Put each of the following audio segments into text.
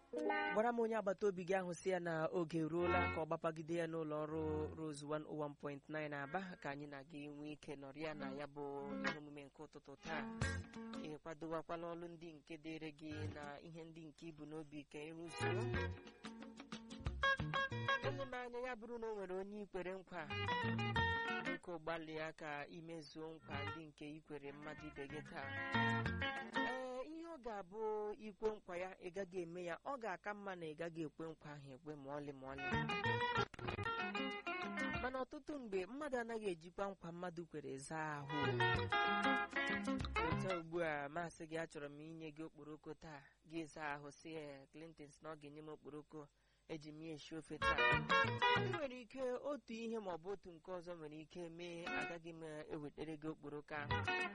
gwara m onye agbata obi gị ahụ si ya na oge eruola ka ọ gbapagide ya n'ụlọ ọrụ Rose 101.9 Aba ka anyị na gị nwee ike nọrịa na ya bụ ihe omume nke ụtụtụ taa ị kwadowakwala ọrụ ndị nke dịrị gị na ihe ndị nke ibu n'obi ka ịrụzuo ele m anya ya bụrụ na o nwere onye ikwere nkwa biko gbalịa ka imezuo nkwa ndị nke ikwere mmadụ ibe gị taa ee ihe ọ ga-abụ ikwe nkwa ya ị gaghị eme ya ọ ga-aka mma na ị gaghị ekwe nkwa ahụ ekwe ma ọlị ma ọlị mana ọtụtụ mgbe mmadụ anaghị ejikwa nkwa mmadụ kwere zaa ahụ otu ugbu a masị gị achọrọ m inye gị okporoko taa gị zaa ahụ si ya Clinton na ọ ga-enye m okporoko eji m ya esi ofe taa ị nwere ike otu ihe ma ọ bụ otu nke ọzọ nwere ike mee agaghị m ewetere gị okporoko ahụ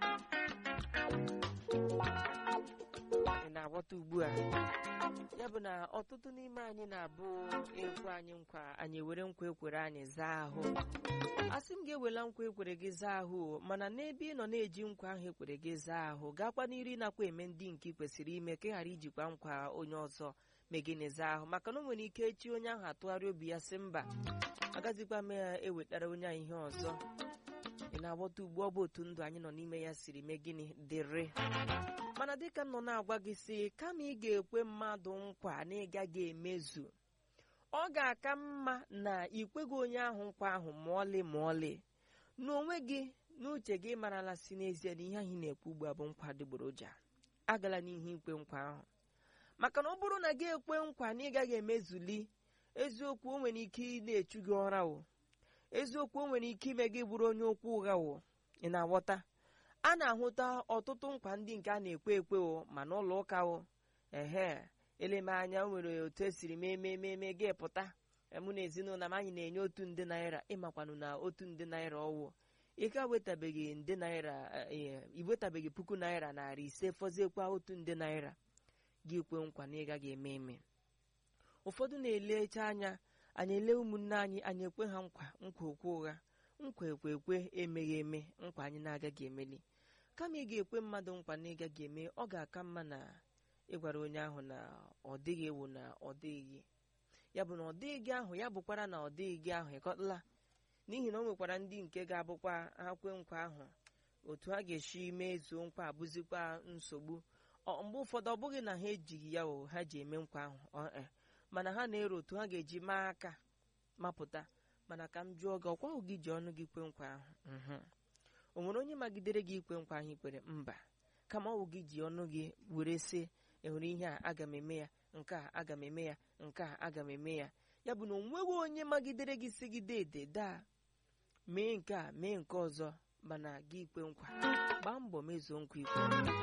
ị na-aghọta ugbu a ya bụ na ọtụtụ n'ime anyị na-abụ ekwe anyị nkwa anyị ewere nkwa ekwere anyị zaa ahụ asị m ga-ewela nkwa ekwere gị zaa ahụ mana n'ebe ị nọ na-eji nkwa ahụ ekwere gị zaa ahụ gakwa n'iri nakwa eme ndị nke ị kwesịrị ime ka ị ghara ijikwa nkwa onye ọzọ megịnị zaa ahụ maka na o nwere ike echi onye ahụ atụgharị obi ya sị mba agazikwa m ya ewetara onye ahụ ihe ọzọ ị na-aghọta ugbu ọ bụ otu ndụ anyị nọ n'ime ya siri mee gịnị dịrị mana dịka m nọ na-agwa gị si kama ị ga-ekwe mmadụ nkwa na ị gaghị emezu ọ ga-aka mma na ikweghị onye ahụ nkwa ahụ ma ọlị ma ọlị n'onwe gị n'uche gị marala si n'ezie na ihe ahụ ị na-ekwu ugbu a bụ nkwa adịgboroja agala n'ihe ikwe nkwa ahụ maka na ọ bụrụ na gị ekwe nkwa na ị gaghị emezuli eziokwu o nwere ike ị na-echu gị ụra o eziokwu o nwere ike ime gị bụrụ onye okwu ụgha o ị na-aghọta a na-ahụta ọtụtụ nkwa ndị nke a na-ekwe ekwe o ma n'ụlọ ụka o ehe eleme anya o nwere otu esiri mee mee mee mee gị pụta mụ na ezinụlọ m anyị na-enye otu nde naira ịmakwanụ na otu nde naira ọwụ ị ka wetabeghị nde naira iwetabeghị puku naira narị ise fọziekwa otu nde naira gị kwe nkwa na ị gaghị eme eme ụfọdụ na-elecha anya anyị ele ụmụnne anyị anyị ekwe ha nkwa nkwa okwe ụgha nkwa ekwe ekwe emeghị eme nkwa anyị na-agaghị emeli kama ị ga-ekwe mmadụ nkwa na ị gaghị eme ọ ga-aka mma na ịgwara onye ahụ na ọ dịghị ewu na ọ dịghị ya bụ na ọ dịghị gị ahụ ya bụkwara na ọ dịghị gị ahụ ịkọtala n'ihi na o nwekwara ndị nke ga-abụkwa ha kwe nkwa ahụ otu ha ga-esi mezuo nkwa abụzikwa nsogbu mgbe ụfọdụ ọ bụghị na ha ejighị ya o ha ji eme nkwa ahụ mana ha na-ero otu ha ga-eji maa aka mapụta mana ka m jụọ gị ọkwa gị ji ọnụ gị kwe nkwa ahụ o nwere onye magidere gị ikwe nkwa ahụ ikwere mba kama ọ bụ gị ji ọnụ gị were sị enwere ihe a aga m eme ya nke a aga m eme ya nke a aga m eme ya ya bụ na o nweghị onye magidere gị si gị dede daa mee nke a mee nke ọzọ mana gị ikwe nkwa gbaa mbọ mezuo nkwa ikwe